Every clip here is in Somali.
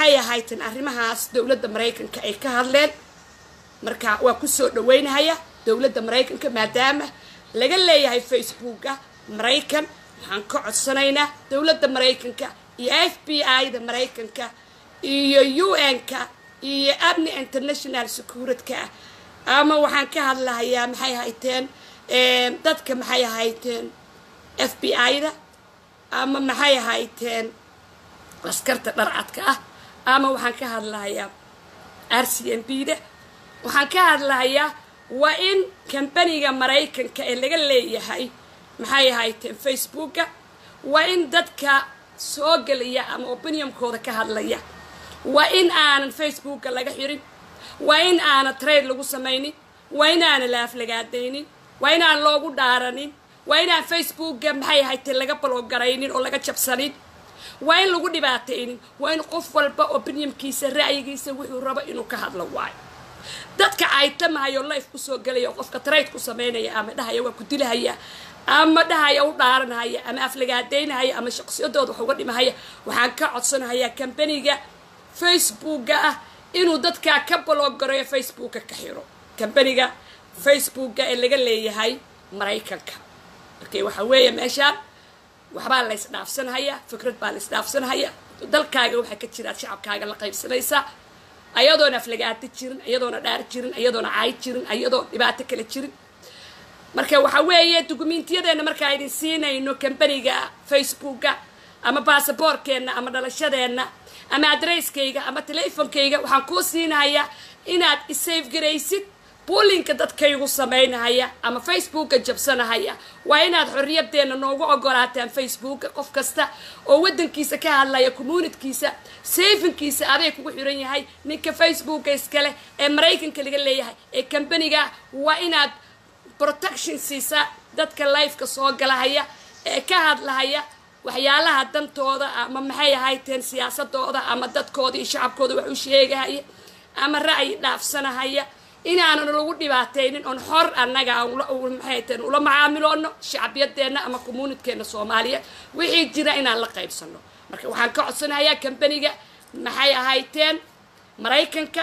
maxay ahaytan arrimahaas dowladda maraykanka ay ka hadleen marka waa kusoo dhaweynahaya dowladda maraykanka maadaama laga leeyahay facebooka maraykan waxaan ka codsanaynaa dowladda maraykanka iyo f b i-da maraykanka iyo u n-ka iyo amni international securitka ama waxaan ka hadlahayaa maxay ahayteen dadka maxay ahayteen f b i-da ama maxay ahayteen askarta dharcadka ah ama waxaan ka hadlahayaa r c m b da waxaan ka hadlahayaa waa in kambaniga maraykanka ee laga leeyahay maxay ahayteen facebooka waa in dadka soo gelaya ama opinionkooda ka hadlaya waa in aanan facebooka laga xirin waa in aanan trade lagu samaynin waa in aanan la aflagaadaynin waa in aan loogu dhaaranin waa inaan facebooka maxay ahayteen laga baloogaraynin oo laga jabsanin waa in lagu dhibaataynin waa in qof walba opinionkiisa ra'yigiisa wuxuu rabo inuu ka hadlo waayo dadka caytamahayo life kusoo gelaya oo qofka trade ku samaynaya ama dhahaya waa ku dilahaya ama dhahaya u dhaaranahaya ama aflagaadaynahaya ama shaqsiyadooda wax uga dhimahaya waxaan ka codsanahayaa kambaniga facebooka ah inuu dadkaa ka baloogareeyo facebooka ka xiro kambaniga facebooka ee laga leeyahay maraykanka markay waxa weeye meeshaan waxbaa la ysdhaafsanhayaa fikrad baa la ysdhaafsanhayaa dalkaaga waxaa ka jiraad shacabkaaga la qaybsanaysaa ayadoona aflagaata jirin ayadoona dhaar jirin ayadoona caay jirin ayadoo dhibaato kale jirin marka waxa weeye dukumentiyadeenna markaa idin siinayno kambaniga facebooka ama baasaboorkeenna ama dhalashadeenna ama adresskayga ama telefonkayga waxaan kuu siinahayaa inaad isayf garaysid buulinka dadkaygu samaynahaya ama facebooka jabsanahaya waa inaad xorriyadeenna noogu ogolaataan facebooka qof kasta oo waddankiisa ka hadlaya communitkiisa sayfinkiisa aday kugu xiran yahay ninka facebooka iskale ee maraykanka laga leeyahay ee kambaniga waa inaad protection siisaa dadka lifeka soo galahaya ee ka hadlahaya waxyaalaha dantooda ama maxay ahayteen siyaasadooda ama dadkooda iyo shacabkooda wax u sheegahaya ama ra'yi dhaafsanahaya inaanan lagu dhibaataynin oon xor annaga maxayteen ula macaamiloono shacbiyadeenna ama communitkeena soomaaliyeed wixii jira inaan la qaybsano marka waxaan ka codsanayaa kambaniga maxay ahayteen maraykanka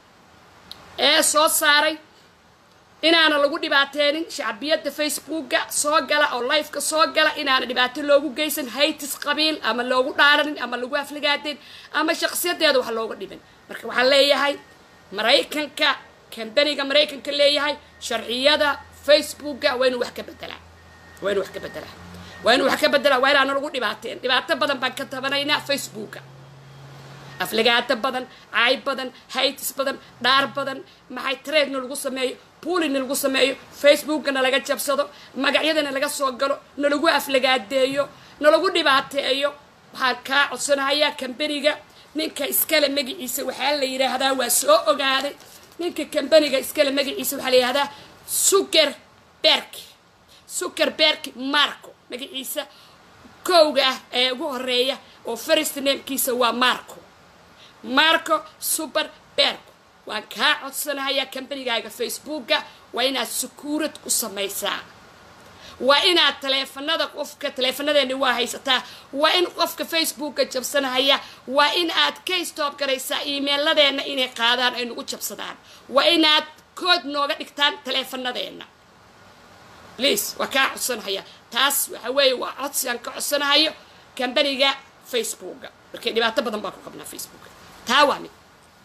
ee soo saaray inaana lagu dhibaateynin shacbiyadda facebooka soo gala oo lifeka soo gala inaana dhibaato loogu geysan haytis qabiil ama loogu dhaaranin ama lagu aflagaadeen ama shaqsiyadeeda wax looga dhimin marka waxaan leeyahay maraykanka kambaniga maraykanka leeyahay sharciyada facebooka waa inuu wax ka bedelaa waa inuu wax ka bedelaa waa inuu wax ka bedelaa waa inaana lagu dhibaateen dhibaato badan baan ka tabanaynaa facebooka aflagaato badan caay badan haytis badan dhaar badan maxay traedna lagu sameeyo buulina lagu sameeyo facebookana laga jabsado magacyadana laga soo galo nalagu aflagaadeeyo nalagu dhibaateeyo waxaan kaa codsanahayaa kambaniga ninka iskale magaciisa waxaa la yidhaahdaa waa soo ogaaday ninka kambaniga iskale magaciisa waxaa la yidhahdaa suker berk suker berk marco magaciisa kowga ah ee ugu horeeya oo first namekiisa waa marco marco super berco waan kaa codsanahayaa kambanigaaga facebooka waa inaad secuurad ku samaysaa waa inaad taleefanada qofka taleefanadeeni waa haysataa waa in qofka facebooka jabsanahaya waa in aad ka stoob garaysaa emailadeenna inay qaadaan ay nagu jabsadaan waa inaad kood nooga dhigtaan taleefanadeena please waa kaa codsanahaya taas waxa weeye waa codsi aan ka codsanahayo kambaniga facebooka markay dhibaato badan baan ku qabnaa facebooka taa waa mid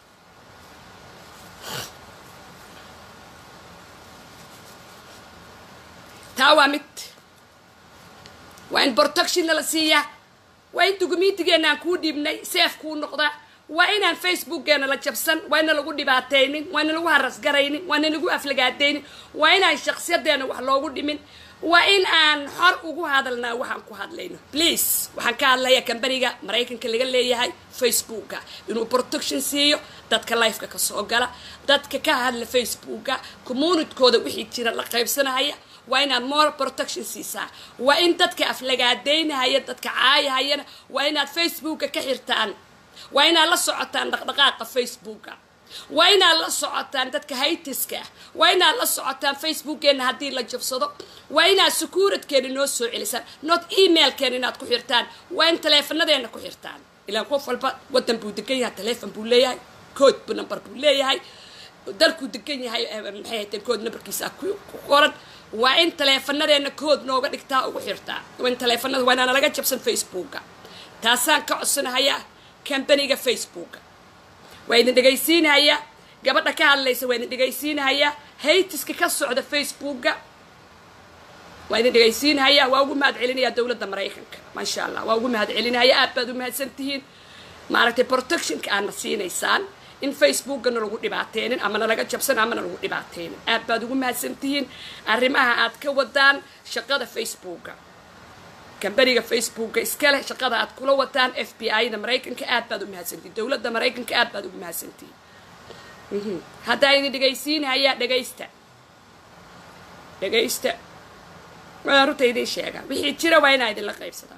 taa waa mid waa in protectionna la siiyaa waa in dukumentigeena aan kuu dhiibnay seef kuu noqdaa waa inaan facebookgeena la jabsan waa ina lagu dhibaataynin waa ina lagu harasgaraynin waa ina lagu aflagaadaynin waa inaan shaksiyadeena wax loogu dhimin waa in aan xor ugu hadalnaa waxaan ku hadlayno please waxaan ka hadlayaa kambaniga maraykanka laga leeyahay facebooka inuu protection siiyo dadka lifeka ka soo gala dadka ka hadla facebooka communitkooda wixii jira la qaybsanahaya waa inaad more protection siisaa waa in dadka aflagaadaynahaya dadka caayahayana waa inaad facebooka ka xirtaan waa inaad la socotaan dhaqdhaqaaqa facebooka waa inaad la socotaan dadka haytiska ah waa inaad la socotaan facebookeenna haddii la jabsado waa inaad secuuradkeena noo soo celisaan not emailkeena inaad ku xirtaan waa in taleefanadeena ku xirtaan ilaan qof walba waddan buu degan yahay telefon buu leeyahay kood bu number buu leeyahay dalkuu degan yahay maxay hateen kood numberkiisa ku qoran waa in taleefanadeenna kood nooga dhigtaa ugu xirtaa waa in taleefanada waa inaana laga jabsan facebooka taasaan ka codsanahayaa kambaniga facebooka waa idin dhegaysiinahayaa gabadha ka hadlaysa waa idin dhegaysiinahayaa haytiska ka socda facebooka waa idin dhegaysiinahayaa waa ugu mahad celinayaa dowladda maraykanka maasha allah waa ugu mahad celinaya aad baad u mahadsan tihiin maaragtay protectionka aadna siinaysaan in facebookana lagu dhibaateynin amana laga jabsan amana lagu dhibaateynin aad baad ugu mahadsan tihiin arrimaha aad ka wadaan shaqada facebooka kambaniga facebooka iskale shaqada aad kula wataan f b i da maraykanka aad baad u mahadsantihiin dowladda maraykanka aad baad ugu mahadsantihiin haddaa idin dhegaysiinahayaa dhegaysta dhegaysta waa runta idin sheegaa wixii jira waa inaa idinla qaybsadaa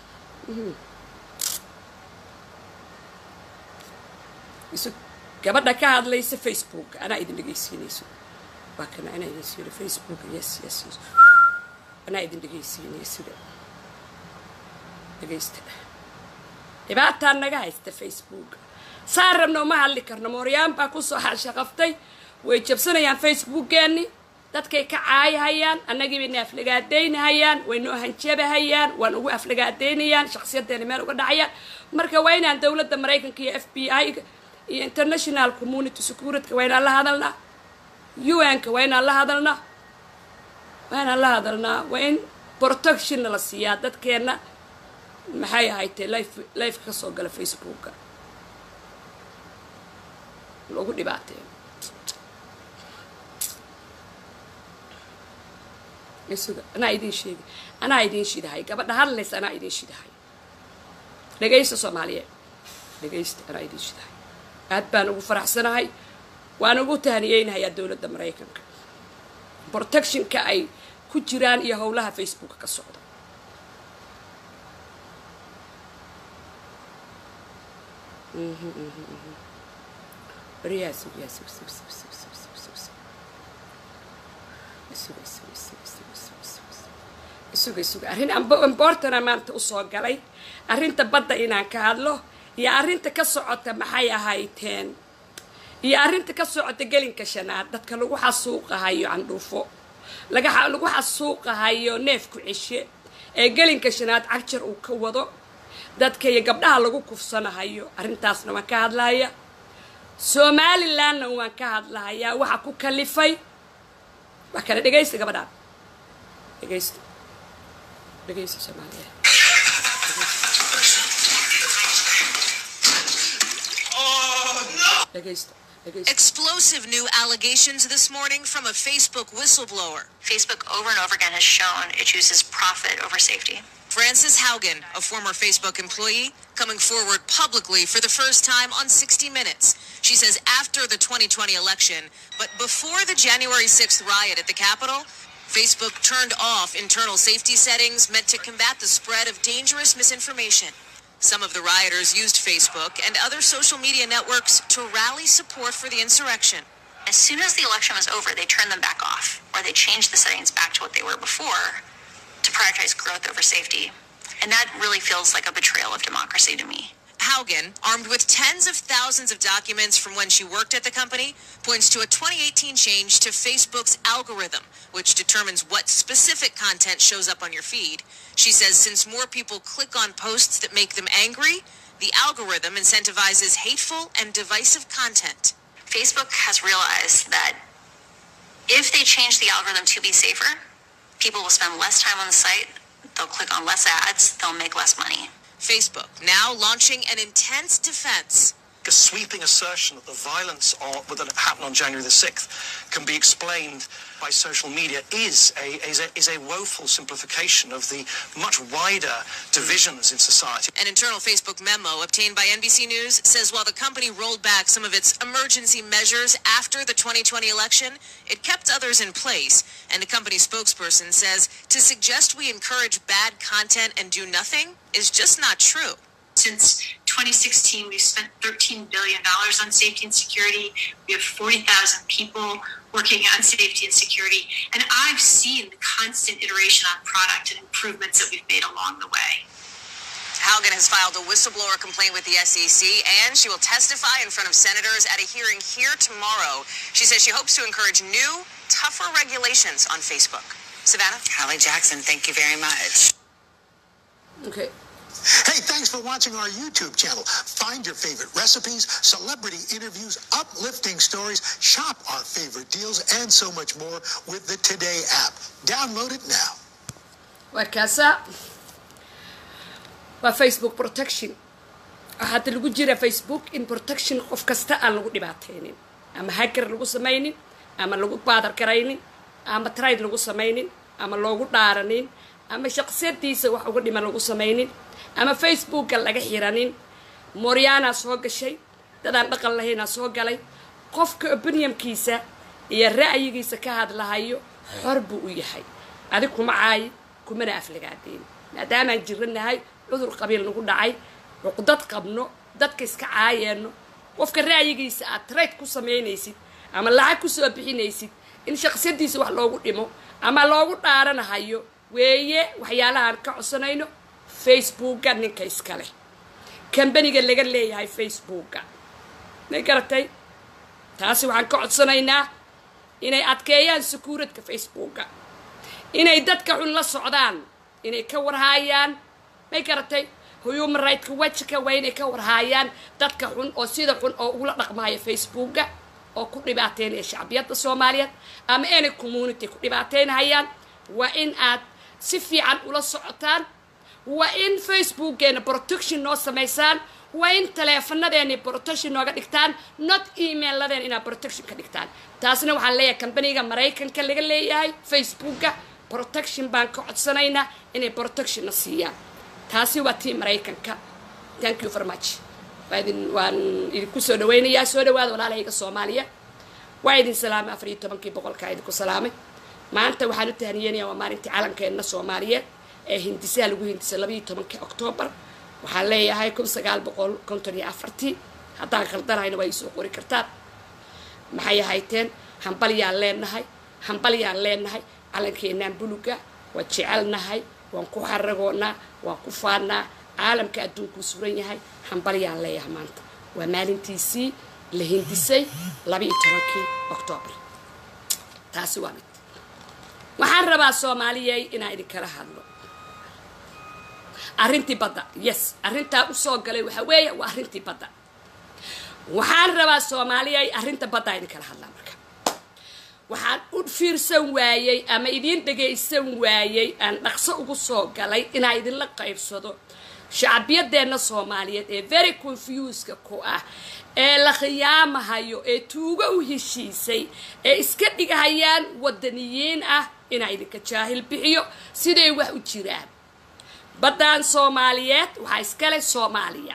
isu gabadha ka hadlaysa facebook anaa idin dhegaysiinayso waa kana anaa idin siino facebook yes yes yes anaa idin dhegaysiinaya sida dhegaysta dhibaataa naga haysta facebook saan rabna uma hadli karno mooryaan baa kusoo xashaqaftay way jabsanayaan facebookeenni dadkay ka caayahayaan annagii bayna aflagaadaynahayaan way noo hanjabahayaan waan ugu aflagaadaynayaan shakhsiyadeena meel uga dhacayaan marka waa inaan dowladda maraykanka iyo f b i iyo international community securityka waa inaan la hadalnaa un-ka waa inaan la hadalnaa waa inaan la hadalnaa waa in protectionna la siiyaa dadkeenna maxay ahaytee life lifeka ka soo gala facebooka lagu dhibaateeyo isuga anaa idin sheegi anaa idin shidahay gabadha hadlaysa anaa idin shidahay dhegaysta soomaaliyeed dhegaysta anaa idin shidahay aad baan ugu faraxsanahay waan ugu tahaniyeynahayaa dowladda maraykanka protectionka ay ku jiraan iyo howlaha facebooka ka socda isuga isuga arrin ambortana maanta usoo galay arrinta badda inaan ka hadlo iyo arrinta ka socota maxay ahayteen iyo arrinta ka socota gelinka shanaad dadka lagu xasuuqahayo candhuufo lagu xasuuqahayo neefku ceshe ee gelinka shanaad cagjar uu ka wado dadka iyo gabdhaha lagu kufsanahayo arrintaasna waan ka hadlahaya somalilandna waan ka hadlahayaa waxa ku kalifay waa kale dhegaysta gabadhaan dhegaysta dhegaysta soomaaliya dhegaysta Explosive new allegations this morning from a Facebook whistleblower. Facebook over and over again has shown it chooses profit over safety. Frances Haugen, a former Facebook employee, coming forward publicly for the first time on 60 Minutes. She says after the 2020 election, but before the January 6th riot at the Capitol, Facebook turned off internal safety settings meant to combat the spread of dangerous misinformation. Some of the rioters used Facebook and other social media networks to rally support for the insurrection. As soon as the election was over, they turned them back off, or they changed the settings back to what they were before to prioritize growth over safety. And that really feels like a betrayal of democracy to me. Haugen, armed with tens of thousands of documents from when she worked at the company, points to a 2018 change to Facebook's algorithm, which determines what specific content shows up on your feed. She says since more people click on posts that make them angry, the algorithm incentivizes hateful and divisive content. Facebook has realized that if they change the algorithm to be safer, people will spend less time on the site, they'll click on less ads, they'll make less money. Facebook now launching an intense defense. A sweeping assertion that the violence on, that happened on January the 6th can be explained by social media is a, is a, is a woeful simplification of the much wider divisions in society. An internal Facebook memo obtained by NBC News says while the company rolled back some of its emergency measures after the 2020 election, it kept others in place. And the company spokesperson says to suggest we encourage bad content and do nothing is just not true. Since 2016, we've spent $13 billion on safety and security. We have 40,000 people working on safety and security. And I've seen the constant iteration on product and improvements that we've made along the way. Haugen has filed a whistleblower complaint with the SEC, and she will testify in front of senators at a hearing here tomorrow. She says she hopes to encourage new, tougher regulations on Facebook. Savannah? Hallie Jackson, thank you very much. okay Hey, thanks for watching our YouTube channel. Find your favorite recipes, celebrity interviews, uplifting stories, shop our favorite deals, and so much more with the Today app. Download it now. waa kaasaa waa facebook protection waxaa hadda lagu jira facebook in protection qof kasta aan lagu dhibaataynin ama hacker lagu samaynin ama lagu baadar garaynin ama trade lagu samaynin ama loogu dhaaranin ama shaqsiyadiisa wax uga dhiman lagu samaynin ama facebooka laga xiranin moryaanaa soo gashay dadaan dhaqan lahaynaa soo galay qofka opiniumkiisa iyo ra'yigiisa ka hadlahayo xor buu u yahay adig kuma caayi kumana aflagaadeen maadaamaan jiranahay cudur qabiil nagu dhacay cuqdad qabno dadka iska caayeenno qofka ra'yigiisa aad trade ku samaynaysid ama lacag ku soo bixinaysid in shaqsiyadiisa wax loogu dhimo ama loogu dhaaranahayo weeye waxyaalahaan ka codsanayno facebooka ninka iskale kambaniga laga leeyahay facebooka may garatay taasi waxaan ka codsanaynaa inay adkeeyaan secuuritka facebooka inay dadka xun la socdaan inay ka warhaayaan may garatay human rightska wajika waa inay ka warhaayaan dadka xun oo sida xun oo ugula dhaqmaaya facebooka oo ku dhibaateynaya shacbiyadda soomaaliyeed ama any community ku dhibaateynahayaan waa in aad si fiican ula socotaan waa in facebookeena protection noo samaysaan waa in taleefanadeena protection nooga dhigtaan not emailadeen inaad protection ka dhigtaan taasna waxaan leeyahay kambaniga maraykanka laga leeyahay facebooka protection baan ka codsanaynaa inay protectionna siiyaan taasi waa tii maraykanka thank you very much waa idin waan idinku soo dhawaynayaa soo dhawaada walaalahayga soomaaliya waa idin salaamay afar iyo tobankii boqolkaa idinku salaamay maanta waxaan u tahaniyeenaya waa maalintii calankeenna soomaaliyeed ee hindisaha lagu hindisay labaiyo tobankii oktoobar waxaan leeyahay kun sagaal boqol konton iyo afartii haddaan khaldanahayna waa iisoo qori kartaan maxay ahayteen hambalyaan leenahay hambalyaan leenahay calankeenaan buluga waa jecelnahay waan ku xaragoonaa waan ku faannaa caalamka adduunkuu suran yahay hambalyaan leeyahay maanta waa maalintiisii la hindisay labaiyo tobankii oktoobar taasi waa mid waxaan rabaa soomaaliyey inaan idinkala hadlo arrintii badda yes arrintaa usoo galay waxaa weeye waa arrintii badda waxaan rabaa soomaaliyey arrinta baddaa idinkala hadlaa marka waxaan u fiirsan waayey ama idiin dhagaysan waayey aan dhaqso ugu soo galay inaa idinla qaybsado shacbiyadeenna soomaaliyeed ee very confuska ku ah ee la khiyaamahayo ee tuugo u heshiisay ee iska dhigahayaan wadaniyiin ah inaa idinka jaahil bixiyo siday wax u jiraan baddaan soomaaliyeed waxaa iskale soomaaliya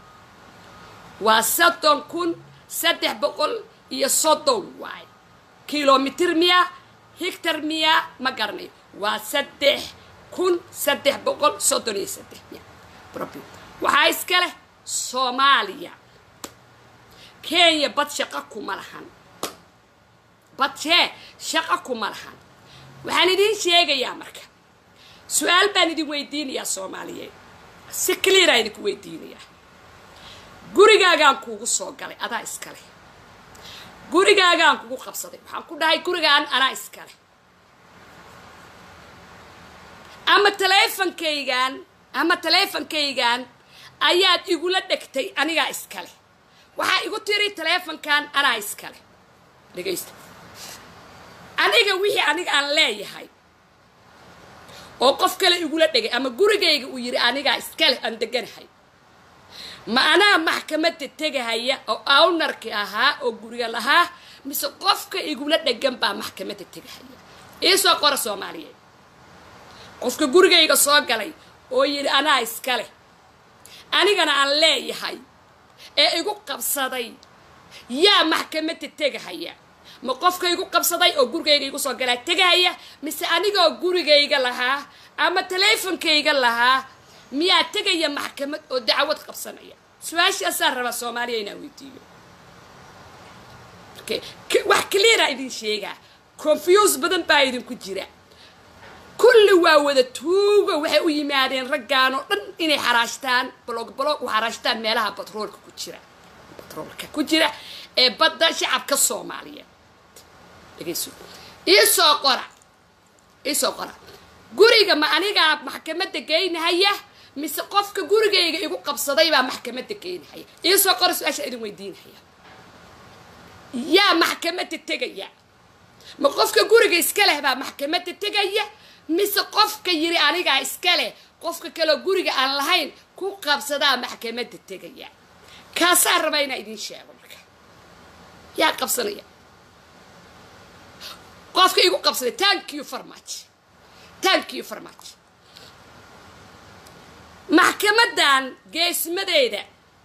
waa soddon kun saddex boqol iyo soddon waay kilomitir miya higtar miya ma garanayo waa saddex kun saddex boqol soddon iyo saddex miya waxaa iska leh soomaaliya kenya bad shaqo kuma lahan bad shee shaqo kuma lahan waxaan idiin sheegayaa marka su-aal baan idin weydiinayaa soomaaliyeed si clearaa idinku weydiinayaa gurigaagaan kuugu soo galay adaa iska leh gurigaagaan kugu qabsaday waxaan ku dhahay gurigaan anaa iska leh ama taleefonkaygaan ama taleefonkaygaan ayaad igula dhegtay anigaa iska leh waxaa igu tiri taleefonkan anaa iska leh dhegaysta aniga wixii aniga aan leeyahay oo qof kale igula dhegay ama gurigayga uu yidhi anigaa iska leh aan deganahay ma anaa maxkamadda tegahaya oo awnarki ahaa oo guriga lahaa mise qofka igula dhegan baa maxkamadda tegahaya iisoo qora soomaaliyeed qofka gurigayga soo galay oo yidhi anaa iska leh anigana aan leeyahay ee igu qabsaday yaa maxkamadda tegahaya ma qofka igu qabsaday oo gurigayga igu soo galaa tegahaya mise anigoo gurigayga lahaa ama taleefonkayga lahaa miyaa tegaya maxkamad oo dacwad qabsanaya su-aashaasaan rabaa soomaaliya inaan weydiiyo wax cleara idin sheegaa confuse badan baa idinku jira kulli waa wada tuugo waxay u yimaadeen raggaan oo dhan inay xaraashtaan balog balog u xaraashtaan meelaha batroolka ku jira batroolka ku jira ee badda shacabka soomaaliyeed dhegeyso iisoo qora iisoo qora guriga ma anigaa maxkamadda geynahaya mise qofka gurigayga igu qabsaday baa maxkamadda geynahaya iisoo qora su-aasha idin weydiinahaya yaa maxkamadda tegaya ma qofka guriga iska leh baa maxkamadda tegaya mise qofka yiri anigaa iska leh qofka kaleo guriga aan lahayn ku qabsadaa maxkamadda tegaya kaasaa raba inaa idiin sheego marka yaa qabsanaya qofka igu qabsaday thank you for much thank you for much maxkamadan geesmadeeda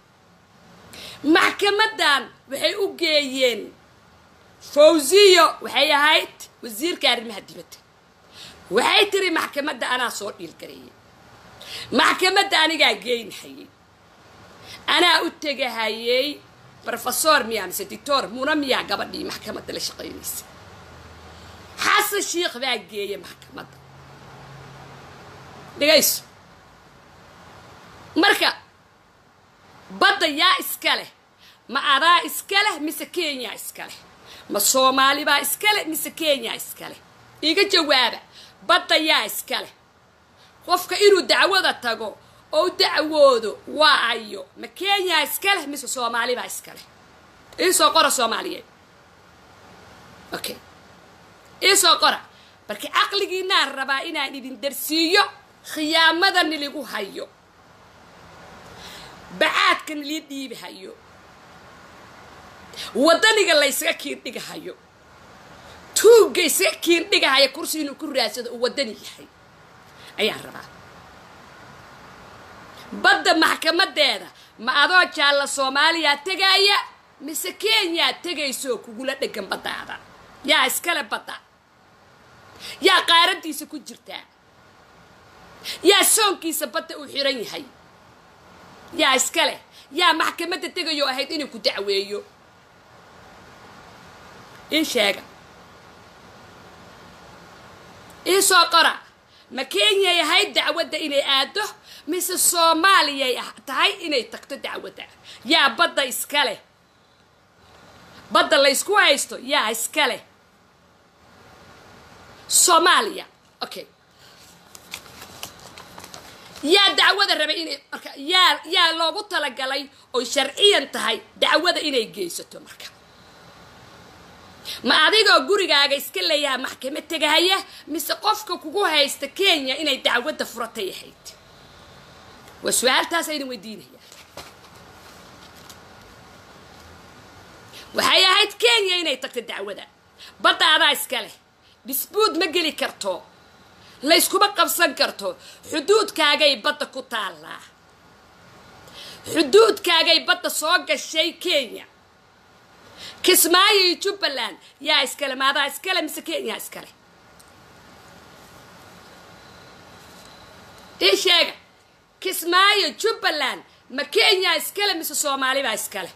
maxkamadan waxay u geeyeen fawziyo waxay ahayd wasiirka arrimaha dibadda waxay tiri maxkamadda anaa soo dhiilgareeyay maxkamadda anigaa geynhayay anaa u tegahayay rofesor miyaa mise dictor muna miyaa gabadhii maxkamadda la shaqaynaysa xasan shiikh baa geeya maxkamadda dhegayso marka badda yaa iska leh ma adaa iska leh mise kenya iska leh ma soomaali baa iska leh mise kenya iska leh iga jawaaba badda yaa iska leh qofka inuu dacwada tago oo dacwoodo waa ayo ma kenya iska leh mise soomaali baa iska leh iisoo qora soomaaliyeed okay iisoo qora marka caqligiinaan rabaa inaan idin darsiiyo khiyaamada niligu hayo bacaadka nilii dhiibahayo waddaniga laysaga kiindhigahayo tuugga isaga kiindhigahaya kursi inuu ku raadsado uu waddani yahay ayaan rabaa badda maxkamadeeda ma adoo jaalla soomaaliyaa tegaya mise kenyaa tegayso kugula dhegan baddaada yaa iskale badda yaa qaaradiisa ku jirtaa yaa soonkiisa badda uu xiran yahay yaa iska leh yaa maxkamadda tegayoo ahayd inuu ku dacweeyo ii sheega ii soo qora ma kenyay ahayd dacwadda inay aado mise soomaaliyay tahay inay tagto dacwadda yaa badda iska leh badda laysku haysto yaa iska leh soomaaliya okay yaa dacwada rabay inay marka yaa yaa loogu talagalay oy sharciyan tahay dacwada inay geysato marka ma adigoo gurigaaga iska leeyaha maxkamad tegahaya mise qofka kugu haysta kenya inay dacwadda furatay ahayd waa su-aaltaas aydin weydiinaya waxay ahayd kenya inay tagto dacwada badda adaa iska leh disbuud ma geli karto layskuma qabsan karto xuduudkaagay badda ku taallaa xuduudkaagay badda soo gashay kenya kismaayo iyo jubbaland yaa iskale maadaa iskale mise kenya iskale ii sheega kismaayo jubbaland ma kenya iskale mise soomaalibaa iskale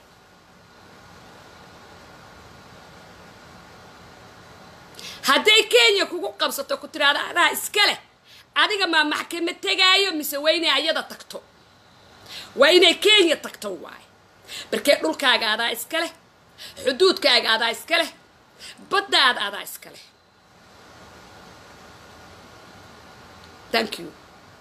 hadday kenya kugu qabsato ku tiraado adaa iska leh adiga maa maxkamad tegaayo mise waa inay ayada tagto waa inay kenya tagto waaye markee dhulkaaga adaa iska leh xuduudkaaga adaa iska leh baddaada adaa iska leh thank you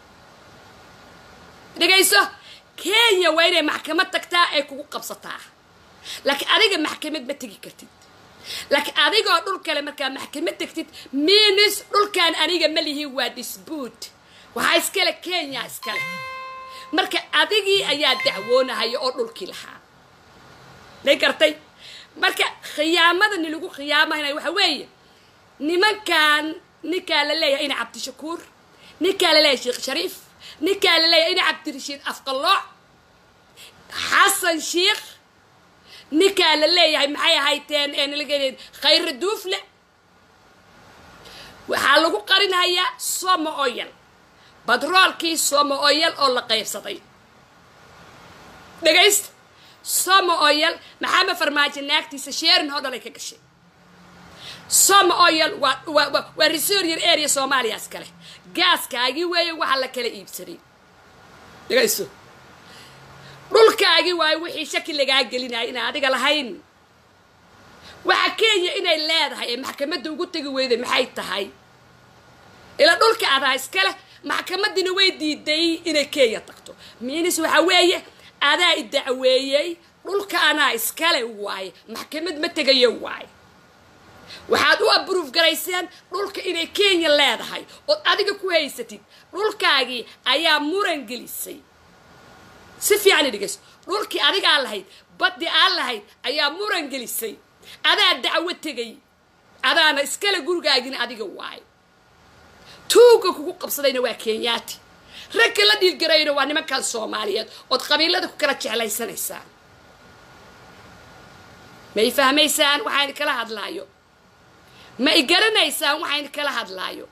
dhegayso kenya waa inay maxkamad tagtaa ay kugu qabsataa laakiin adiga maxkamad ma tegi kartid laakiin adigoo dhul kale markaa maxkamad tegtid minis dhulkan aniga ma lihi waa disbuut waxaa iskale kenya iskale marka adigii ayaa dacwoonahaya oo dhulkii lahaa day gartay marka khiyaamada nilagu khiyaamaynaya waxa weeye nimankan ninkaa la leeyahay ina cabdishakuur ninkaa la leeyahay sheekh shariif ninkaa la leeyahay ina cabdirashiid afqallooc xasan sheikh ninkaa la leeyahay maxay ahayteen khayra duufle waxaa lagu qarinhayaa somo oyal badroolkii somo oyal oo la qaybsaday dhegaysta somo oyal maxamed farmaajo naagtiisa sheerin hodhalay ka gashay some oil waa waa waa- waa resoryer area soomaaliya iskale gaaskaagii weeye waxa la kala iibsaday dhagayso dhulkaagii waayo wixii shaki lagaa gelinaya inaan adiga lahayn waxa kenya inay leedahay ee maxkamadda ugu tegi weyday maxay tahay ila dhulka adaa iskale maxkamadiina way diiday inay kenya tagto miinis waxa weeye adaa i dacweeyey dhulka anaa iskale waaye maxkamad ma tegayo waaye waxaad u abruuf garayseen dhulka inay kenya leedahay ood adiga ku haysatid dhulkaagii ayaa muran gelisay si fiican i dhegeyso dhulkii adigaa lahayd baddi aan lahayd ayaa muran gelisay adaa dacwo tegay adaana iskale gurigaagina adiga waayo tuuga kugu qabsadayna waa kenyaati ragka la dhiilgarayna waa nimankan soomaaliyeed ood qabiilada ku kala jeclaysanaysaan ma i fahmaysaan waxaan kala hadlaayo ma i garanaysaan waxaan kala hadlaayo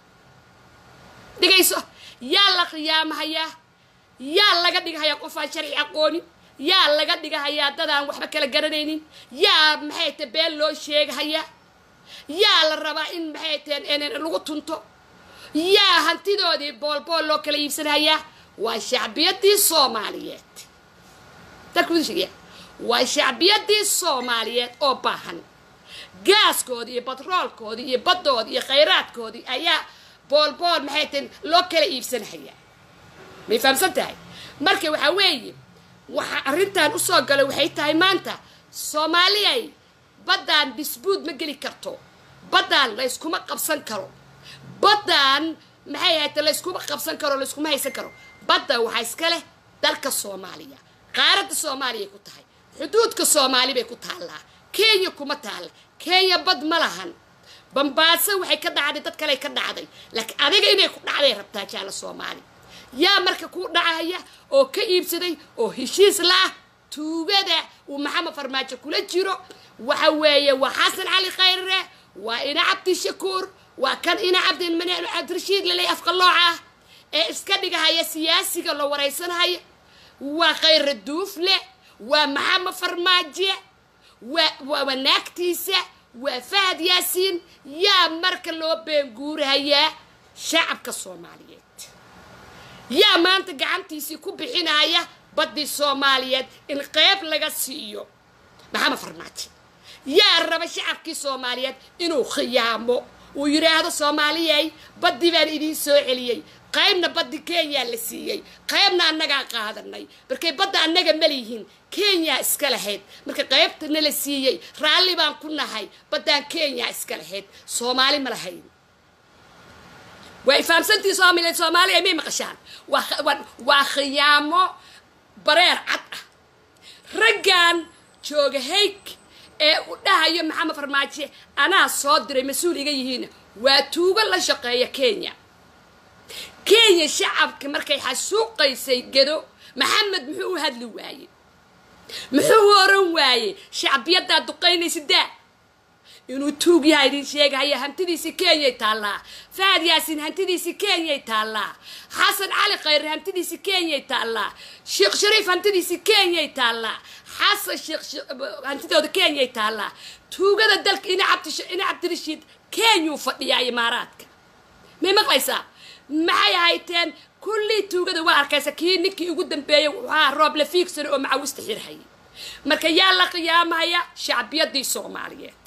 dhigayso yaa la qiyaamahayaa yaa laga dhigahayaa qofaan sharci aqoonin yaa laga dhigahayaa dadaan waxba kala garanaynin yaa maxay ta been loo sheegahayaa yaa la rabaa in maxay teen lagu tunto yaa hantidoodii boolbool loo kala iibsanayaa waa shacbiyadii soomaaliyeed dalkuushegya waa shacbiyadii soomaaliyeed oo baahan gaaskoodii iyo batroolkoodii iyo baddoodii iyo khayraadkoodii ayaa boolbool maxay tahen loo kala iibsanahayaa may fahamsan tahay marka waxaa weeye waxa arrintan usoo galay waxay tahay maanta soomaaliyay baddaan disbuud ma geli karto baddaan layskuma qabsan karo baddaan maxay ahayte layskuma qabsan karo layskuma haysan karo badda waxaa iska leh dalka soomaaliya qaaradda soomaaliya ku tahay xuduudka soomaali bay ku taallaa kenya kuma taalla kenya bad ma lahan bambaaso waxay ka dhacday dad kale ka dhacday laakiin adiga inay ku dhacday rabtaa jaala soomaali yaa marka ku dhacaya oo ka iibsaday oo heshiis la-ah tuugada uu maxamed farmaajo kula jiro waxa weeye waa xasan cali khayre waa ina cabdi shakuur waa kan ina cabdi cabdirashiid laley afqalooca ah ee iska dhigahaya siyaasiga la waraysanhaya waa khayre duufle waa maxamed farmaaje waa waa wanaagtiisa waa fahad yaasiin yaa marka loo beenguurahayaa shacabka soomaaliyeed yaa maanta gacantiisii ku bixinaya baddii soomaaliyeed in qeyb laga siiyo maxamed farmaajo yaa raba shacabkii soomaaliyeed inuu khiyaamo uu yidhaahdo soomaaliyay baddii baan idiin soo celiyey qaybna baddi kenya la siiyey qaybna annagaa qaadanay markay badda annaga maliyihiin kenya iska lahayd marka qaybtana la siiyey raalli baan ku nahay baddaan kenya iska lahayd soomaali ma lahayn waa fahamsantii soomaliya soomaaliya may maqashaan waa khiyaamo bareer cad ah raggan jooga hayg ee u dhahayo maxamed farmaajo anaa soo diray mas-uul iga yihiin waa tuugo la shaqeeya kenya kenya shacabka markay xasuuqaysay gedo maxamed muxuu u hadli waayey muxuu u oran waayey shacbiyaddaa duqaynaysa daa inuu tuug yaha idin sheegahaya hantidiisi kenyay taallaa fahad yaasiin hantidiisi kenyay taallaa xasan cali khayre hantidiisi kenyay taallaa sheekh shariif hantidiisi kenyay taallaa xasan sheekh hantidooda kenyay taallaa tuugada dalka ina cabdi ina cabdirashiid kenyuu fadhiyaa imaaraadka may maqlaysaa maxay ahayteen kullii tuugada waa arkaysa kii ninkii ugu dambeeyey wuxuu ahaa rooble fiigsano oo macawista xirhayay marka yaa la qiyaamaya shacbiyadii soomaaliyeed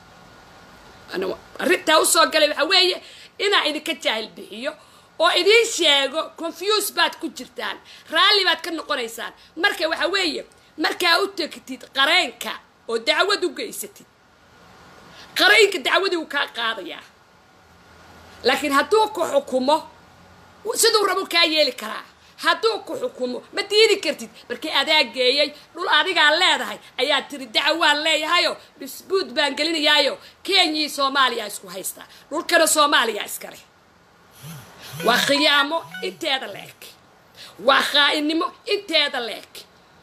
arrintaa usoo galay waxaa weeye inaa idinka jaahil bixiyo oo idiin sheego confuse baad ku jirtaan raalli baad ka noqonaysaan marka waxaa weeye markaa u tegtid qareenka oo dacwad u geysatid qaraynka dacwadii wuu kaa qaadayaa laakiin hadduu ku xukumo siduu rabo kaa yeeli karaa hadduu ku xukumo ma diidi kartid markii adaa geeyey dhul adigaa leedahay ayaa tiri dacwaan leeyahayo disbuud baan gelinayaayo kenyii soomaaliya isku haystaa dhulkana soomaaliya iskale waa khiyaamo inteeda la eg waa khaa'inimo inteeda la eg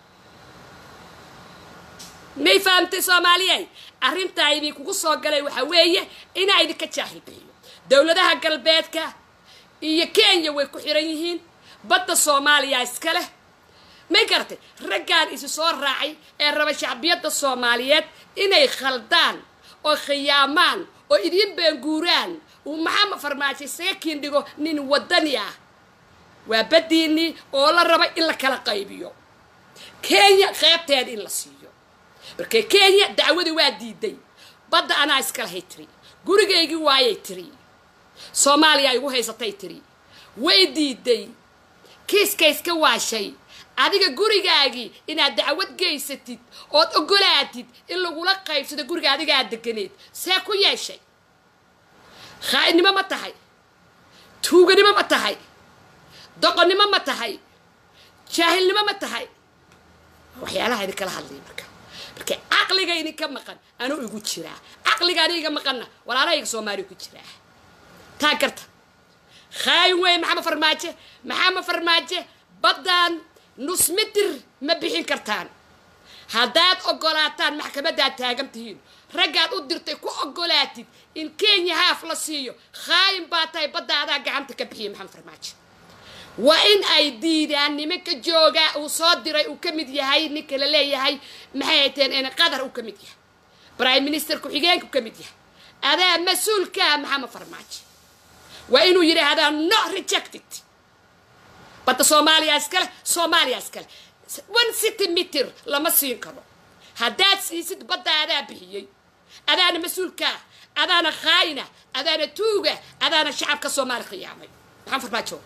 may fahamtay soomaaliyey arrintaa idinkugu soo galay waxaa weeye inaa idinka jaahil bixiyo dowladaha galbeedka iyo kenya way ku xiran yihiin badda soomaaliya iska leh may garatay raggaan isu soo raacay ee raba shacbiyadda soomaaliyeed inay khaldaan oo khiyaamaan oo idiin beenguuraan uu maxamed farmaajo isaga kiindhigo nin wadani ah waa baddiinnii oo la raba in la kala qaybiyo kenya qeybteeda in la siiyo markee kenya dacwadii waa diiday badda anaa iskalahay tiri gurigaygii waayay tiri soomaaliya igu haysatay tiri way diiday kiiska iska waashay adiga gurigaagii inaad dacwad geysatid ood ogolaatid in lagula qaybsado guriga adiga aad deganeed see ku yeeshay khaa'idnimo ma tahay tuuganimo ma tahay doqonnimo ma tahay jaahilnimo ma tahay waxyaalaha idinkala hadlaya marka marka caqliga idinka maqan anuu igu jiraa caqliga aniga maqanna walaalahayga soomaaliya ku jiraa taa garta khaayin weeye maxamed farmaajo maxamed farmaajo baddan nus mitir ma bixin kartaan haddaad ogolaataan maxkamadaad taagan tihiin raggaad u dirtay ku ogolaatid in kenya haaf la siiyo khaayin baa tahay baddaadaa gacanta ka bixiya maxamed farmaajo waa in ay diidaan nimanka joogaa uu soo diray uu ka mid yahay ninka la leeyahay maxay hayteen in qatar uu ka mid yahay prime minister ku-xigeenka uu ka mid yahay adaa mas-uulkaa maxamed farmaajo waa inuu yidhaahdaa no rejected badda soomaaliya iskale soomaaliya iskale one city mitir lama siin karo haddaad siisid badda adaa bixiyey adaana mas-uulkaa adaana khaayina adaana tuuga adaana shacabka soomaali khiyaamay maxamed farmaajo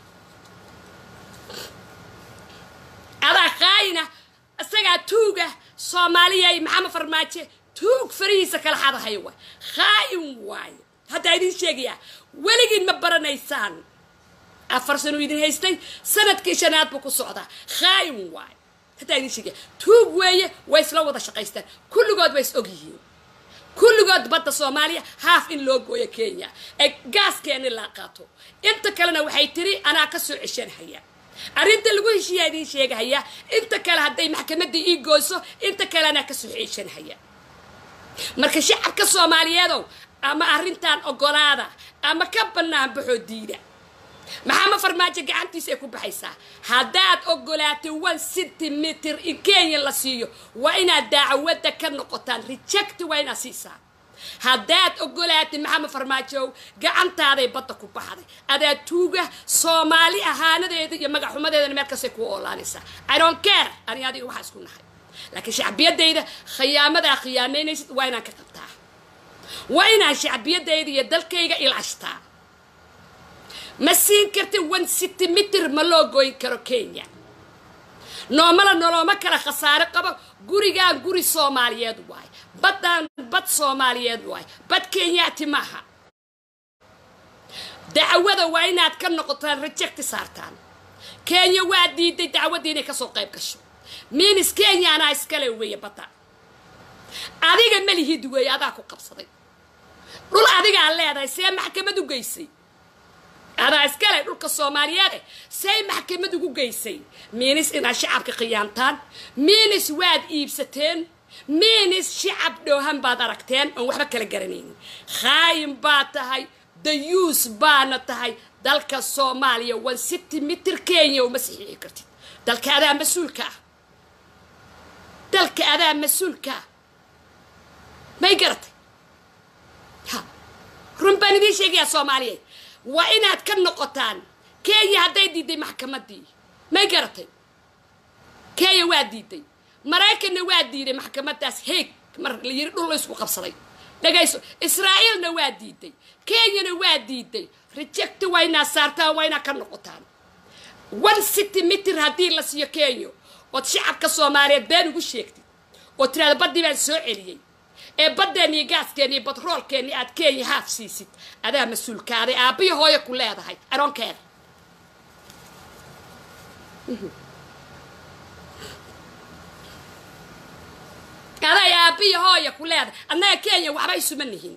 adaa khaayina isagaa tuuga soomaaliyay maxamed farmaajo tuug farihiisa kala xadahayo waay khaayin waayo haddaa idin sheegayaa weligiin ma baranaysaan afar sano idin haystay sanadkii shanaad buu ku socdaa khaayin waayo haddaa idin sheegaya tuug weeye way isla wada shaqaystaan kulligood way is og yihiin kulligood badda soomaaliya haaf in loo gooyo kenya ee gaaskeeni laa qaato inta kalena waxay tiri anaa ka soo ceshanhaya arrinta lagu heshiiyaa idiin sheegahaya inta kale hadday maxkamadda ii gooyso inta kale anaa ka soo ceshanhaya marka shacabka soomaaliyeedow ama arrintan ogolaada ama ka bannaan baxoo diida maxamed farmaajo gacantiisa ay ku baxaysaa haddaad ogolaatay one centimeter in kenya la siiyo waa inaad daacwadda ka noqotaan reject waa inaad siisaa haddaad ogolaatay maxamed farmaajow gacantaaday badda ku baxday adaa tuuga soomaali ahaanadeeda iyo magaxumadeedana meel kastay kuu oolaanaysaa i don't care ani adiga waxaa isku nahay laakiin shacbiyadayda khiyaamadaa khiyaamaynaysid waa inaan ka qabtaa waa inaan shacbiyadayda iyo dalkayga ilaashtaa ma siin karti one centimeter ma loo goyn karo kenya noomala nolooma kala khasaare qabo gurigaan guri soomaaliyeed waay baddaan bad soomaaliyeed waay bad kenyaati maaha dacwada waa inaad ka noqotaan rejecti saartaan kenya waa diiday dacwaddii inay kasoo qayb gasho minis kenya anaa iskale weeye badda adiga malihid weeye adaa ku qabsaday dhul adigaa leedahay see maxkamad u geysay adaa iskale dhulka soomaaliyeed say maxkamad ugu geysay miinis inaad shacabka khiyaantaan miinis waad iibsateen miinis shacab dhoohan baad aragteen oon waxba kala garanaynin khaayin baad tahay dayuus baana tahay dalka soomaaliya one city mitir kenya uma saxiixi kartid dalka adaa mas-uulka ah dalka adaa mas-uulka ah may garatay ha run baan idiin sheegayaa soomaaliyeed waa inaad ka noqotaan kenya hadday diiday maxkamaddii may garatay kenya waa diiday maraykanna waa diiday maxkamaddaas heeg mar la yiri dhul la isku qabsaday dhagayso israa'iilna waa diiday kenyana waa diiday rejecti waa inaad saartaan waa inaad ka noqotaan one city mitir haddii la siiyo kenya ood shacabka soomaaliyeed been ugu sheegtid oo tiraada baddii baan soo celiyey ee baddeen iyo gaaskeeni iyo batroolkeeni aad kenya haaf siisid adaa mas-uulkaaday aabbiyo hooyo ku leedahay aroonkeeda aday aabbiyo hooya ku leedahay annaga kenya waxba isuma nihin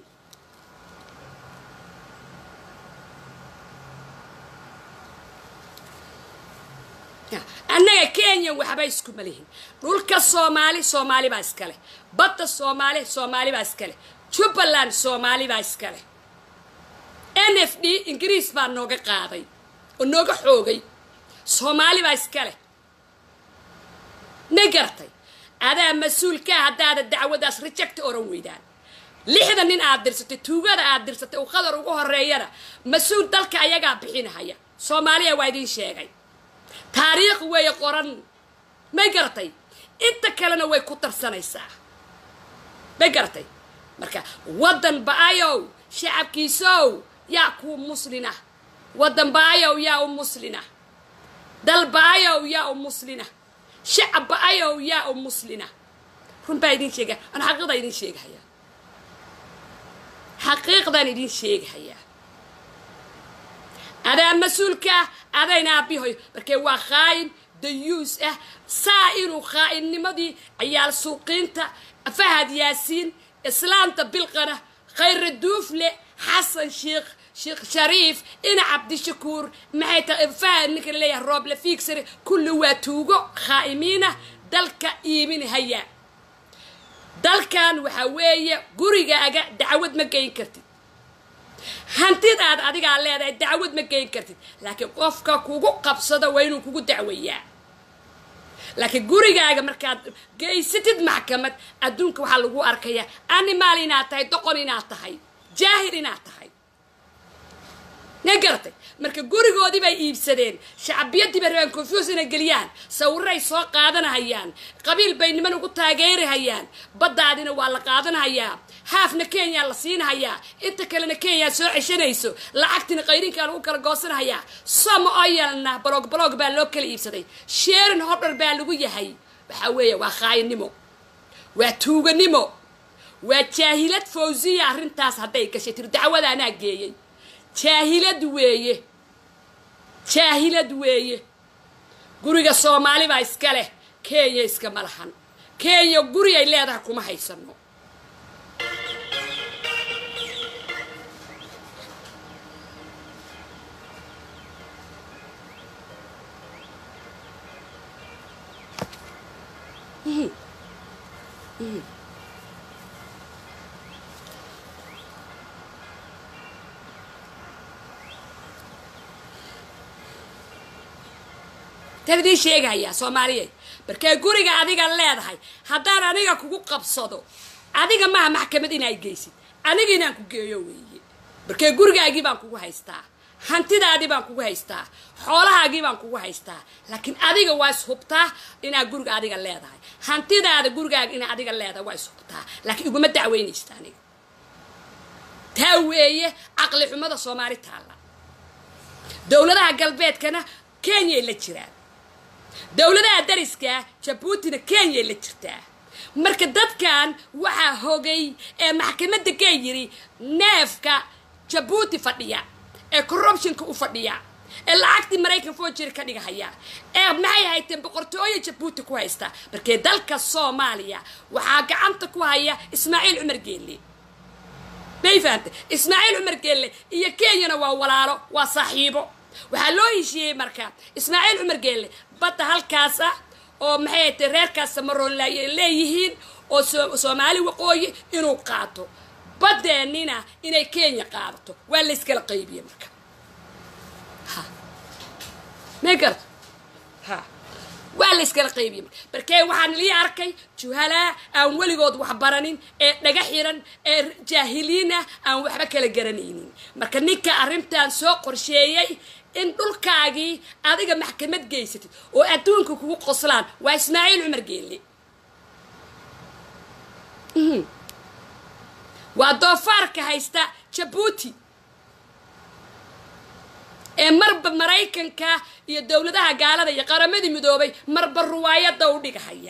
annaga kenya waxba iskuma lihin dhulka soomaali soomaali baa iskale badda soomaali soomaali baa iskale jubbaland soomaali baa iskale n f d ingiriis baa nooga qaaday oo nooga xoogay soomaali baa iskale ma gartay adaa mas-uulkaa haddaada dacwadaas rejecti oran weydaan lixda nin aad dirsatay tuugada aad dirsatay uu qadar ugu horeeyana mas-uul dalka ayagaa bixinahaya soomaaliya waa idiin sheegay taariikh weeye qoran may garatay inta kalena way ku tarsanaysaa may garatay marka waddan ba-ayow shacabkiisow yaa kuu muslina waddan ba-ayow yaa u muslina dal ba-ayow yaa u muslina shacab ba-ayow yaa u muslina run baa idin sheegaya aan xaqiiqda idin sheegahayaa xaqiiqdaan idin sheegahayaa adaa mas-uulka ah adayna aabihoy markee waa khaayin dayuus ah saa inuu khaa'innimadii cayaal suuqiinta fahad yaasiin islaanta bilqana khayra duufle xasan sheekh sheekh shariif ina cabdishakuur maxay tahay fahad ninka leeyahay rooble fiigsare kulli waa tuugo khaa'imiina dalka iiminhaya dalkan waxaa weeye gurigaaga dacwad ma geyn kartid hantidaad adigaa leedahay dacwad ma geyn kartid laakiin qofka kugu qabsado waa inuu kugu dacweeyaa laakiin gurigaaga markaad geysatid maxkamad adduunka waxaa lagu arkayaa animaal inaad tahay doqon inaad tahay jaahil inaad tahay ma garatay marka gurigoodii bay iibsadeen shacbiyadii bay rabaan confuse inay geliyaan sawiray soo qaadanahayaan qabiil bay niman ugu taageerahayaan baddaadina waa la qaadanahayaa haafna kenya la siinahayaa inta kalena kenya soo ceshanayso lacagtina qayrinkaa lagu kala goosanahayaa somo oyalna balog balog baa loo kala iibsaday sheerin hodhar baa lagu yahay waxaa weeye waa khaayinimo waa tuuganimo waa jaahilad fawsiya arrintaas hadday gashay tiri dacwada anaa geeyey jaahilad weeye jaahilad weeye guriga soomaali baa iska leh kenya iskama lahan kenya guri ay leedahay kuma haysano tan idiin sheegahayaa soomaaliyeed markee guriga adiga leedahay haddaan aniga kugu qabsado adiga maaha maxkamad inay geysid aniga inaan ku geeyo weeye markee gurigaagii baan kugu haystaa hantidaadii baan kugu haystaa xoolahaagii baan kugu haystaa laakiin adiga waa ishubtaa inaad guriga adiga leedahay hantidaada gurigaaga inaa adiga leedahay waa ishubtaa laakiin iguma dacweynaysta aniga taa weeye caqli xumada soomaali taalla dowladaha galbeedkana kenyay la jiraan dowladaha dariska jabuutina kenyay la jirtaa marka dadkan waxaa hogay ee maxkamadda ka yiri neefka jabuuti fadhiya ee corruptionka u fadhiya ee lacagtii maraykan foojir ka dhigahaya ee maxay hayteen boqortooyo jabuuti ku haysta markee dalka soomaaliya waxaa gacanta ku haya ismaaciil cumar geelle may fahamtay ismaaciil cumar geelle iyo kenyana waa walaalo waa saaxiibo waxaa loo heshiiyey marka ismaaciil cumar geelle badda halkaas ah oo maxay haytay reerkaas samaroon leeyihiin oo soomaali waqooyi inuu qaato badeennina inay kenya qaadato waa layskala qaybiyey marka ha may garta ha waa layskala qaybiyey marka markee waxaan lii arkay juhalaa aan weligood wax baranin ee dhaga xiran ee jaahiliin ah aan waxba kala garanaynin marka ninka arrintan soo qorsheeyey in dhulkaagii adiga maxkamad geysatid oo adduunka kugu qoslaan waa ismaaciil cumar geelle waa doofaarka haysta jabuuti ee marba maraykanka iyo dowladaha gaalada iyo qaramadii midoobay marba ruwaayadda u dhigahaya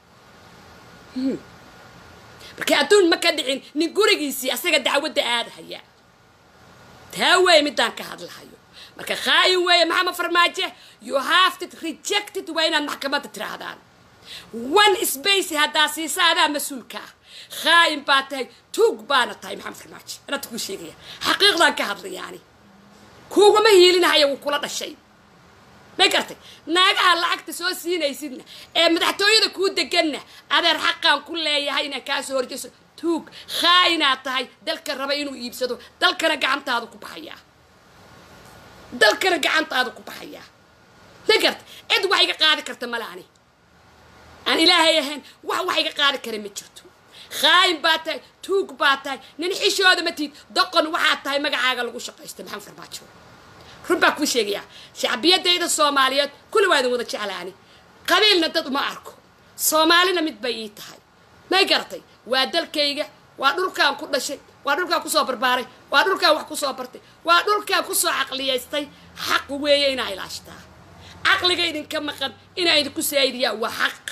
marka adduun ma ka dhicin nin gurigiisii asaga dacwadda aadahaya taa weeye midaan ka hadlahayo marka khaayin weeye maxamed farmaajo you have to rejected waa inaad maxkamadda tiraahdaan one space haddaa siisa adaa mas-uulka ah khaayin baa tahay tuug baana tahay maxamed farmaajo anata kuu sheegaya xaqiiqdaan ka hadlayaani kuugama hiilinahaya wuu kula dhashay may gartay naagaha lacagta soo siinaysidna ee madaxtooyada kuu deganna adeer xaqaan ku leeyahay inaan kaa soo horjeyso tuug khaayinaad tahay dalka raba inuu iibsado dalkana gacantaada ku baxayaa dalkana gacantaada ku baxayaa ma garta cid wax iga qaadi karta male ani aan ilaahay ahayn wax wax iga qaadi kara ma jirto khaayin baa tahay tuug baa tahay nin xishooda ma tiid doqon waxaa tahay magacaaga lagu shaqaystay maxamed farmaajo run baa kuu sheegayaa shacbiyadayda soomaaliyeed kulli waa idin wada jeclaani qabiilna dad uma arko soomaalina mid bay ii tahay may garatay waa dalkayga waa dhulkaan ku dhashay waa dhulkaan kusoo barbaaray waa dhulkaan wax kusoo bartay waa dhulkaan kusoo caqliyaystay xaq weeye inaa ilaashtaa caqliga idinka maqan inaa idinku saaidiyaa waa xaq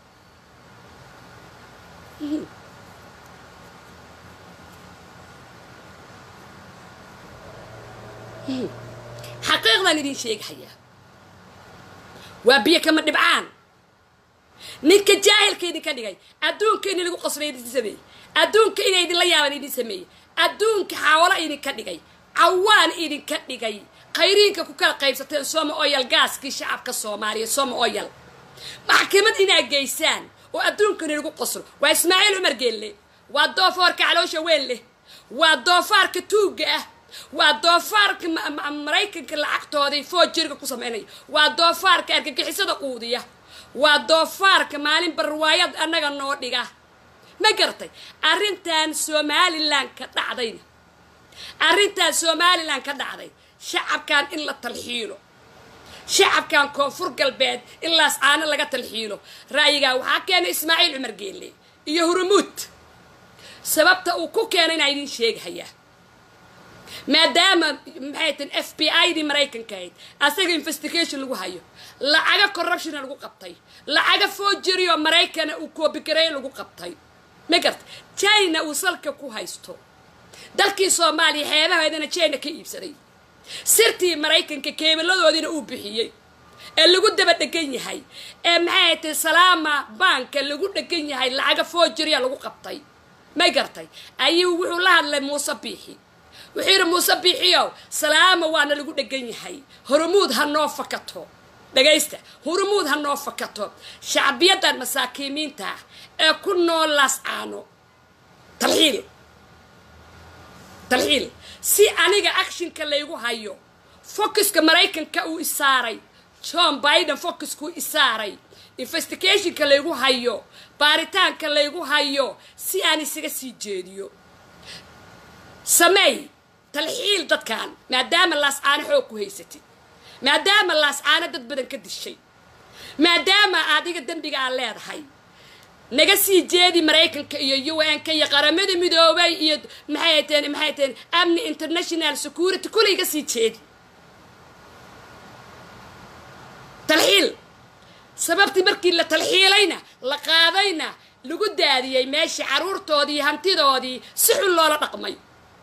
xaqiiqdan idin sheegahayaa waa biyo kama dhibcaan ninka jaahilka idinka dhigay adduunka in lagu qasray idin sameeyey adduunka ina idinla yaaban idin sameeyey adduunka xaawalo idinka dhigay cawaan idinka dhigay khayriinka ku kala qaybsateen soma oyal gaaskii shacabka soomaaliya soma oyal maxkamad inaa geysaan oo adduunka in lagu qasro waa ismaaciil cumar geelle waa doofaarka caloosha weyn leh waa doofaarka tuugga ah waa doofaarka maraykanka lacagtooday foojirga ku samaynaya waa doofaarka argagixisada quudiya waa doofaarka maalin barwaayad annaga noo dhiga ma garatay arrintan somalilan ka dhacdayna arrintan somalilan ka dhacday shacabkan in la talxiilo shacabkan koonfur galbeed in laascaano laga talxiilo ra'yigaa waxaa keenay ismaaciil cumar geelle iyo hurumuud sababta uu ku keenay inaa idin sheegahayaa maadaama maxay tin f b i dii maraykanka ahayd asaga investigation lagu hayo lacaga corruptiona lagu qabtay lacaga foojirioo maraykana uu koobigareey lagu qabtay ma garta china uu salka ku haysto dalkii soomaaliya xeebaheedana china ka iibsaday sirtii maraykanka keebaladoodiina uu bixiyey ee lagu daba dhegan yahay ee maxay tay salaama banka lagu dhegan yahay lacaga foojiriya lagu qabtay may gartay ayuu wuxuu la hadlay muuse biixi wuxuu yidhi muuse biixiyow salaama waana lagu dhegan yahay horumuud ha noo fakato dhagaysta hurumuud ha noo fakato shacbiyadan masaakiimiinta ah ee ku nool laascaano talxiil talxiil si aniga actionka laygu hayo focuska maraykanka uu isaaray john biden focuskuu isaaray investigationka laygu hayo baaritaanka laygu hayo si aan isaga sii jeediyo sameey talxiil dadkan maadaama laascaano xoog ku haysatid maadaama laascaano dad badan ka dishay maadaama adiga dembiga aad leedahay naga sii jeedi maraykanka iyo u n ka iyo qaramada midoobay iyo maxay teen maxay teen amni international security kulay ga sii jeedi talxiil sababtii markii la talxiilayna la qaadayna lagu daadiyey meeshii carruurtoodii hantidoodii si xun loola dhaqmay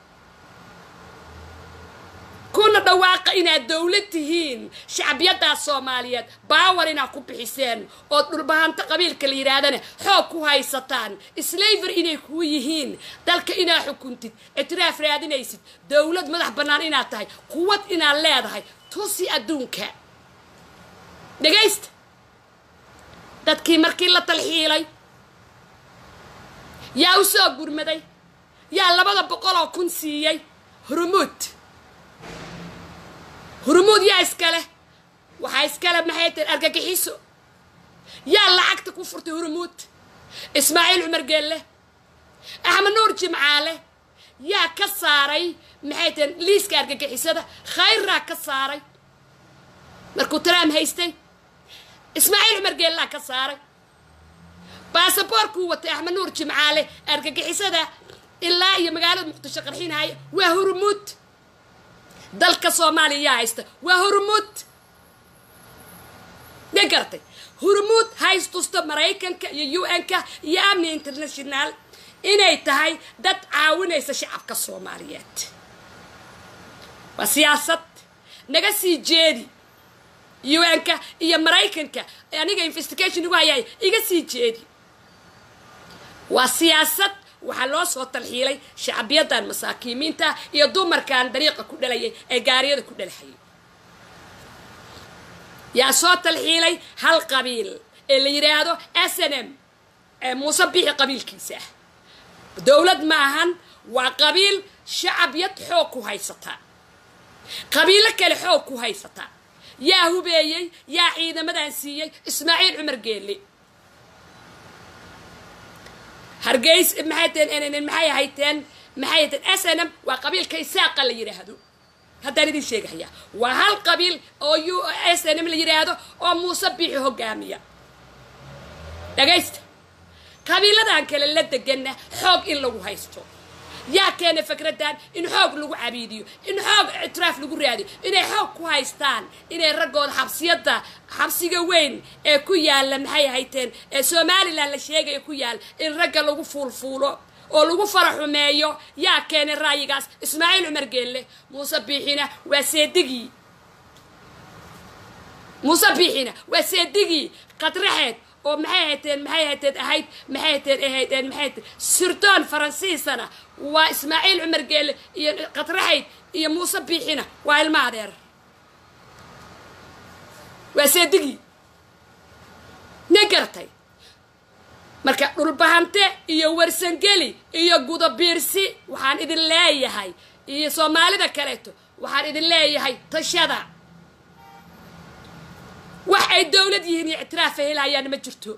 kuna dhawaaqa inaad dowlad tihiin shacbiyadaas soomaaliyeed baawar inaad ku bixiseen oo dhulbahanto qabiilka la yidhaahdana xoog ku haysataan slaver inay kuu yihiin dalka inaad xukuntid ictiraaf raadinaysid dowlad madax bannaan inaad tahay quwad inaad leedahay tusi adduunka dhegaysta dadkii markii la talxiilay yaa u soo gurmaday yaa labada boqol oo kun siiyey hurumuud hurumuud yaa iskale waxaa iskale maxay tahay argagixiso yaa lacagta ku furtay hurumuud ismaaciil cumar geelle axmed nuur jimcaale yaa ka saaray maxay tahay liiska argagixisada khayraa ka saaray markuu taraam haystay ismaaciil cumar geellaa ka saaray baasaboorkuu watay axmed nuur jimcaale argagixisada ilaa iyo magaalada muqdisho qarxinaya waa hurumuud dalka soomaaliya yaa haysta waa hurumuud ma garatay hurumuud haystusta maraykanka iyo u n-ka iyo amni international inay tahay dad caawinaysa shacabka soomaaliyeed waa siyaasad naga sii jeedi u n-ka iyo maraykanka aniga investigation igu hayay iga sii jeedi waa siyaasad waxaa loo soo talxiilay shacbiyadan masaakiimiinta iyo dumarkan dariiqa ku dhalayay ee gaariyada ku dhalahayay yaa soo talxiilay hal qabiil ee la yidhaahdo s n m ee muuse bixi qabiilkiisa ah dowlad ma ahan waa qabiil shacabiyad xoog ku haysata qabiilo kale xoog ku haysata yaa hubeeyey yaa ciidamadan siiyey ismaaciil cumar geelle hargeys maxay teen maxay hayteen maxay hayteen s n m waa qabiilka isaaqa la yidhaahdo haddaan idin sheegahaya waa hal qabiil oo u s n m la yidhaahdo oo muuse biixi hogaamiya dhagaysta qabiiladan kale la deganna xoog in lagu haysto yaa keena fikradan in xoog lagu cabiidiyo in xoog ictiraaf lagu raadiyo inay xoog ku haystaan inay raggooda xabsiyada xabsiga weyn ee ku yaalla maxay hayteen ee somalilan la sheegaya ku yaalla in ragga lagu fuulfuulo oo lagu fara xumeeyo yaa keenay ra'yigaas ismaaciil cumar geelle muuse biixina waa seedigii muuse biixina waa seedigii qadraxeed oo maxay hayteen maxay hayteen ahayd maxay hayteen ahaydeen maxay hayteen sirdoon faransiisana waa ismaaciil cumar geelle iyo qadraxayd iyo muuse biixina waa ilma adeer waa seedigii ne garatay marka dhulbahante iyo warsangeli iyo gudabiirsi waxaan idin leeyahay iyo soomaalida kaleeto waxaan idin leeyahay tashada wax ay dowlad yihiin iyo ictiraafa helayaana ma jirto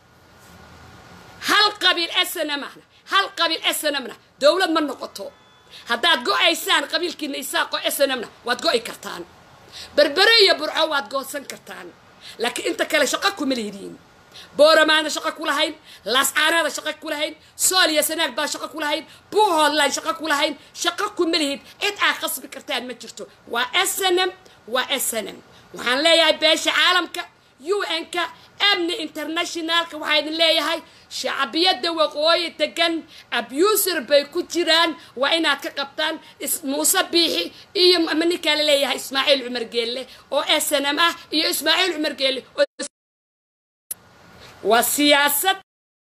hal qabiil snmna hal qabiil snmna dowlad ma noqoto haddaad go-aysaan qabiilkiina isaaqo snmna waad go-i kartaan berbere iyo burco waad goosan kartaan laakiin inta kale shaqo kuma leediin booramaana shaqo ku lahayn laascaanaada shaqo ku lahayn sooliya sanaag baa shaqo ku lahayn buuhoodlaan shaqo ku lahayn shaqo kuma lihid cid aa qasbi kartaan ma jirto waa snm waa snm waxaan leeyahay beesha caalamka u n-ka amni internationalka waxaa idin leeyahay shacbiyadda waqooyi degan abusir bay ku jiraan waa inaad ka qabtaan muuse biixi iyo ninkaa la leeyahay ismaaciil cumar geelle oo snm ah iyo ismaaciil cumar geelle waa siyaasad